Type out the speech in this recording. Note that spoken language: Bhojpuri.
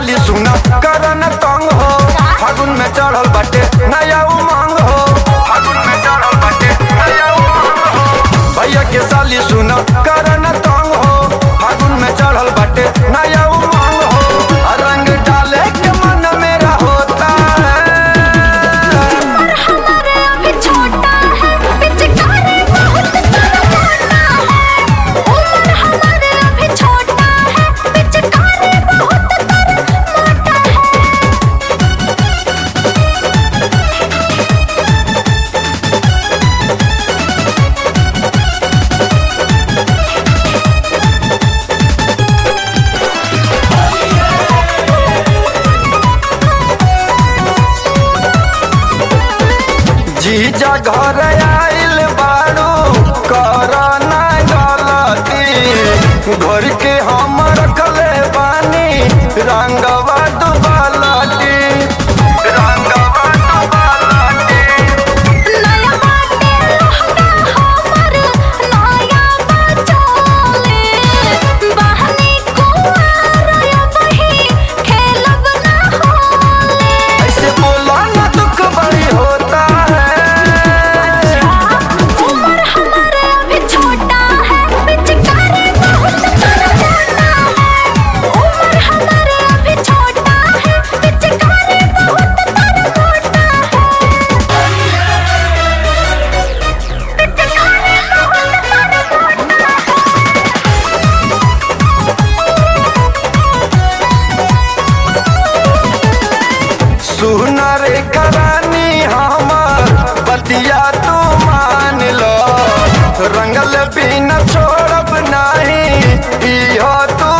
साली सुना करन तंग हो फागुन में चढ़ल बाटे नया उमंग हो फागुन में चढ़ल बाटे नया उमंग हो भैया के साली सुना करन तंग हो फागुन में चढ़ल बाटे नया उमंग हो रंग डाले के मन मेरा होता है हमारे अभी छोटा है पिचकारी बहुत तड़पाना है उम्र हमारे अभी छोटा है पिचकारी बहुत तड़पाना है जीजा घर आइल बाड़ू कर ना गलती घर के हम रखले बानी रंगवा दुबालती रंगवा दुबालती नया बाटे लहंगा हमर नया बचोले बहनी कुआर बही खेलब ना होले ऐसे बोला ना दुख बड़ी होता है उम्र हमारे अभी छोटा है पिचकारी बहुत तड़पाना है उम्र हमारे अभी छोटा है पिचकारी बहुत तड़पाना है पिचकारी बहुत तड़पाना है सुना रे करानी हमर बतिया तू मान लो रंगल बिना छोड़ब नहीं इहो तू